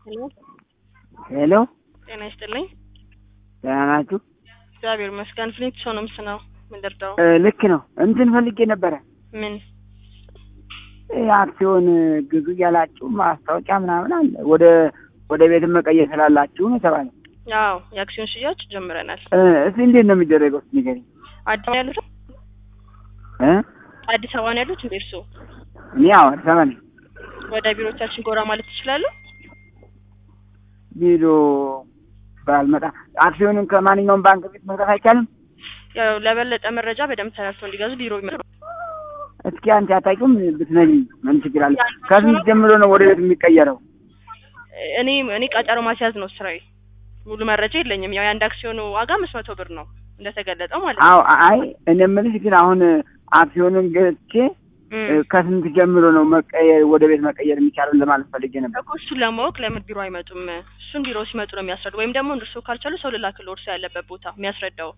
ሄሎ ሄሎ ጤና ይስጥልኝ። ደህና ናችሁ? እግዚአብሔር ይመስገን። ፍሊንት ሰው ነው ምስናው ምን ልርዳው? እ ልክ ነው። እንትን ፈልጌ ነበረ ምን እ አክሲዮን ግዙ እያላችሁ ማስታወቂያ ምናምን አለ። ወደ ወደ ቤት መቀየር ስላላችሁ ነው የተባለው። ያው የአክሲዮን ሽያጭ ጀምረናል። እ እስኪ እንዴት ነው የሚደረገው? እስኪ ንገሪኝ አዲስ አበባ ያሉት እ አዲስ አበባ ነው ያሉት እንዴ እርስዎ? እኔ ያው አዲስ አበባ ነኝ። ወደ ቢሮቻችን ጎራ ማለት ትችላሉ? ቢሮ ባልመጣ አክሲዮንን ከማንኛውም ባንክ ቤት መግዛት አይቻልም? ያው ለበለጠ መረጃ በደንብ ተረድተው እንዲገዙ ቢሮ ይመጣ እስኪ አንቺ አታውቂውም ብትነግሪኝ ምን ችግር አለ? ከስንት ጀምሮ ነው ወደ ቤት የሚቀየረው? እኔ እኔ ቀጠሮ ማስያዝ ነው ስራዬ። ሙሉ መረጃ የለኝም። ያው የአንድ አክሲዮኑ ዋጋ አምስት መቶ ብር ነው እንደተገለጸው ማለት ነው። አዎ አይ እኔ የምልሽ ግን አሁን አክሲዮንን ገዝቼ እም። እ ከስንት ጀምሮ ነው መቀየር ወደ ቤት መቀየር የሚቻለው ለማለት ፈልጌ ነበር። እኮ እሱን ለማወቅ ለምን ቢሮ አይመጡም? እሱን ቢሮ ሲመጡ ነው የሚያስረዱ። ወይም ደግሞ እርስዎ ካልቻሉ ሰው ልላክልዎ እርስዎ ያለበት ቦታ የሚያስረዳው።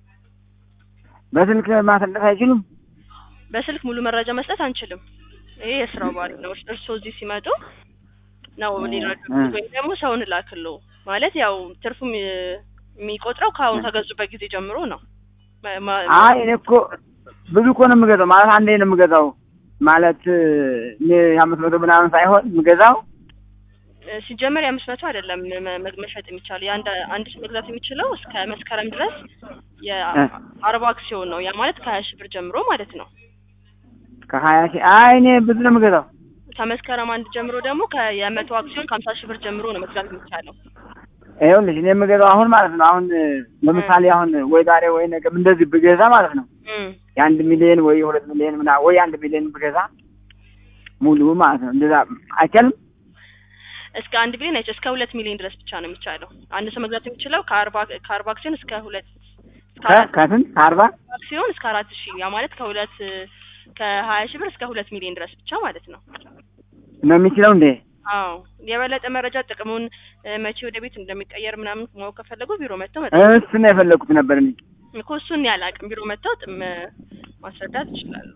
በስልክ ማስረዳት አይችሉም? በስልክ ሙሉ መረጃ መስጠት አንችልም። ይሄ የስራው ባህል ነው። እርስዎ እዚህ ሲመጡ ነው ሊረዱ እ። ወይም ደግሞ ሰውን ላክልዎ ማለት ያው ትርፉ የሚ- የሚቆጥረው ከአሁን ከገዙበት ጊዜ ጀምሮ ነው። ማ- ማ- አይ እኔ እኮ ብዙ እኮ ነው የምገዛው ማለት አንዴ ነው የምገዛው ማለት እኔ የአምስት መቶ ምናምን ሳይሆን የምገዛው ሲጀመር የአምስት መቶ አይደለም መ- መ- መሸጥ የሚቻለው የአንድ አንድ ሰው መግዛት የሚችለው እስከ መስከረም ድረስ የአርባ አክሲዮን ነው። ያ ማለት ከሀያ ሺህ ብር ጀምሮ ማለት ነው። ከሀያ ሺህ አይ እኔ ብዙ ነው የምገዛው ከመስከረም አንድ ጀምሮ ደግሞ ከ- የመቶ አክሲዮን ከሀምሳ ሺህ ብር ጀምሮ ነው መግዛት የሚቻለው። ይኸውልሽ እኔ የምገዛው አሁን ማለት ነው አሁን ለምሳሌ አሁን ወይ ዛሬ ወይ ነገ እንደዚህ ብገዛ ማለት ነው እም። የአንድ ሚሊዮን ወይ የሁለት ሚሊዮን ምናምን ወይ አንድ ሚሊዮን ብገዛ ሙሉ ማለት ነው እንደዛ አይቻልም እስከ አንድ ሚሊዮን አይቻ እስከ ሁለት ሚሊዮን ድረስ ብቻ ነው የሚቻለው። አንድ ሰው መግዛት የሚችለው ከአርባ ከአርባ አክሲዮን እስከ ሁለት እስከ ከ- አራት ከስንት ከአርባ አክሲዮን እስከ አራት ሺህ ያ ማለት ከሁለት ከሀያ ሺህ ብር እስከ ሁለት ሚሊዮን ድረስ ብቻ ማለት ነው። ነው የሚችለው እንዴ አዎ የበለጠ መረጃ ጥቅሙን እ፣ መቼ ወደ ቤት እንደሚቀየር ምናምን ማወቅ ከፈለጉ ቢሮ መጥተው መጠ እሱ ነው የፈለኩት ነበር እኔ እኮ እሱን ያላቅም ቢሮ መጥተው ጥም ማስረዳት ይችላሉ።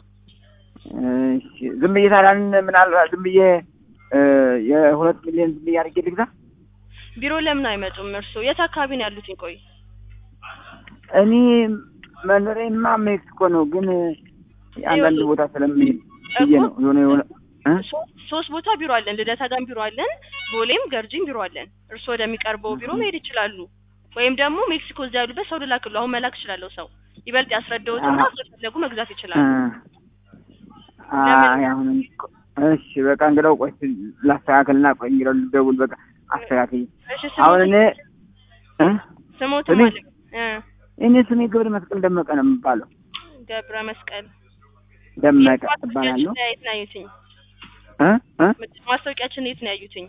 እሺ ዝም ብዬ ታዲያ ምናልባት ዝም ብዬ እ፣ የሁለት ሚሊዮን ዝም ብዬ አድርጌ ልግዛ ቢሮ ለምን አይመጡም? እርስዎ የት አካባቢ ነው ያሉት? ቆይ እኔ መኖሬማ ሜክሲኮ ነው ግን አንዳንድ ቦታ ስለምሄድ ብዬ ነው የሆነ የሆነ እ? ሶ- ሶስት ቦታ ቢሮ አለን። ልደታ ጋም ቢሮ አለን፣ ቦሌም ገርጂም ቢሮ አለን። እርስዎ ወደሚቀርበው ቢሮ መሄድ ይችላሉ። ወይም ደግሞ ሜክሲኮ እዚያ ያሉበት ሰው ልላክሉ አሁን መላክ እችላለሁ። ሰው ይበልጥ ያስረዳዎትና አዎ። ከፈለጉ መግዛት እ። ይችላሉ። አይ አሁን እኔ እኮ- እሺ በቃ እንግዳው ቆይ ላስተካክልና ቆይ እንግዳው ልደውል በቃ አስተካክል እሺ አሁን እኔ እ? ስሞትም እኔ- አለ እ እኔ ስሜ ገብረ መስቀል ደመቀ ነው የሚባለው ገብረ መስቀል ደመቀ ማስታወቂያችን እባላለሁ ላይ የት ነው ያዩትኝ? እ? እ? ማስታወቂያችን የት ነው ያዩትኝ?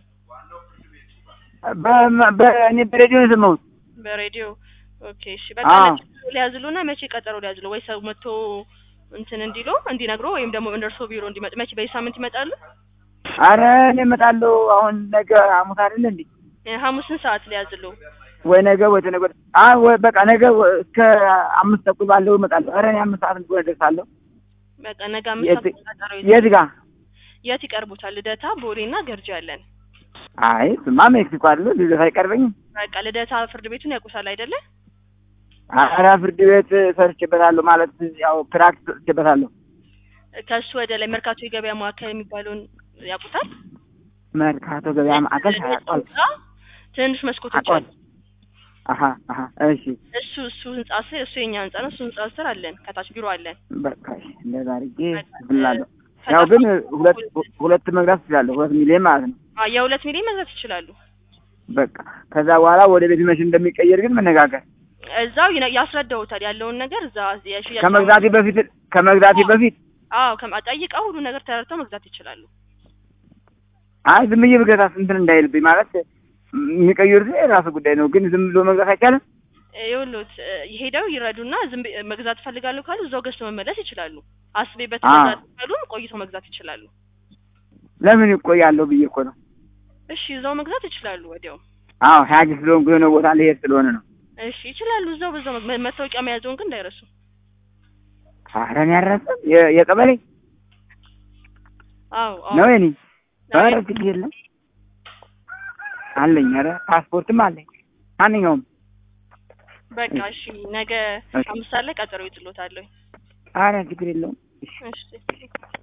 በ- በእኔ በሬዲዮ ነው የሰማሁት በሬዲዮ ኦኬ። እሺ በቃ አዎ። መቼ ሊያዝሉና መቼ ቀጠሮ ሊያዝሉ ወይ ሰው መጥቶ እንትን እንዲሉ እንዲነግሮ ወይም ደግሞ እንደርሶ ቢሮ እንዲመጡ መቼ በዚህ ሳምንት ይመጣሉ? አረ እኔ እመጣለሁ አሁን ነገ ሐሙስ አይደለ እንዴ እ፣ ሐሙስን ሰዓት ሊያዝሉ ወይ ነገ ወይ ተነገ ወዲያ አይ ወይ በቃ ነገ ወ- እስከ አምስት ተኩል ባለው እመጣለሁ ኧረ እኔ አምስት ሰዓት እንኳን እደርሳለሁ በቃ ነገ አምስት የት- ሰዓት ቀጠሮ ይዘው የት ጋር የት ይቀርቡታል? ልደታ፣ ቦሌና ገርጂ አለን። አይ ስማ ሜክሲኮ አይደለ ልደት አይቀርበኝም በቃ ልደታ ፍርድ ቤቱን ያውቁታል አይደለ? ኧረ ፍርድ ቤት ሰርቼበታለሁ ማለት ያው ፕራክቲስ ሰርቼበታለሁ ከሱ ወደ ላይ መርካቶ የገበያ ማዕከል የሚባለውን ያውቁታል? መርካቶ ገበያ ማዕከል ታያቋል ትንንሽ መስኮቶች አቋል አሉ። አሀ አሀ እሺ እሱ እሱ ህንጻ ስር እሱ የኛ ህንጻ ነው። እሱ ህንጻ ስር አለን። ከታች ቢሮ አለን። በቃ እሺ እንደዛ አድርጌ በቃ፣ ብላለሁ ከታች ያው ግን በኩል- ሁለት ሁለት መግዛት እችላለሁ ሁለት ሚሊዮን ማለት ነው አ የሁለት ሚሊዮን መግዛት ይችላሉ። በቃ ከዛ በኋላ ወደ ቤት መቼ እንደሚቀየር ግን መነጋገር እዛው ይነ- ያስረዳውታል ያለውን ነገር እዛ የሽያጭ ከመግዛቴ በፊት ከመግዛቴ በፊት አዎ ከማ- ጠይቀው ሁሉ ነገር ተረድተው መግዛት ይችላሉ። አይ ዝም ብዬ ብገዛ እንትን እንዳይልብኝ ማለት የሚቀይሩት የራሱ ጉዳይ ነው ግን ዝም ብሎ መግዛት አይቻልም ይኸውልዎት እ፣ ሄደው ይረዱና ዝም ብ- መግዛት ፈልጋለሁ ካሉ እዛው ገዝተው መመለስ ይችላሉ። አስቤበት አ። መግዛት ካሉም ቆይተው መግዛት ይችላሉ። ለምን ይቆያለሁ ብዬ እኮ ነው እሺ እዛው መግዛት ይችላሉ ወዲያው። አዎ ሀያጅ ስለሆንኩ የሆነ ቦታ ልሄድ ስለሆነ ነው እሺ ይችላሉ። እዛው በዛው መግ- መታወቂያ መያዘውን ግን እንዳይረሱ። ኧረ እኔ አልረሳም የ- የቀበሌ አዎ አዎ ነው የኔ አይ፣ ኧረ ችግር የለም አለኝ። ኧረ ፓስፖርትም አለኝ። ማንኛውም በቃ እሺ፣ ነገ እሺ። አምስት ሰዓት ላይ ቀጠሮ ይጥሎታለሁ። አረ ችግር የለውም። እሺ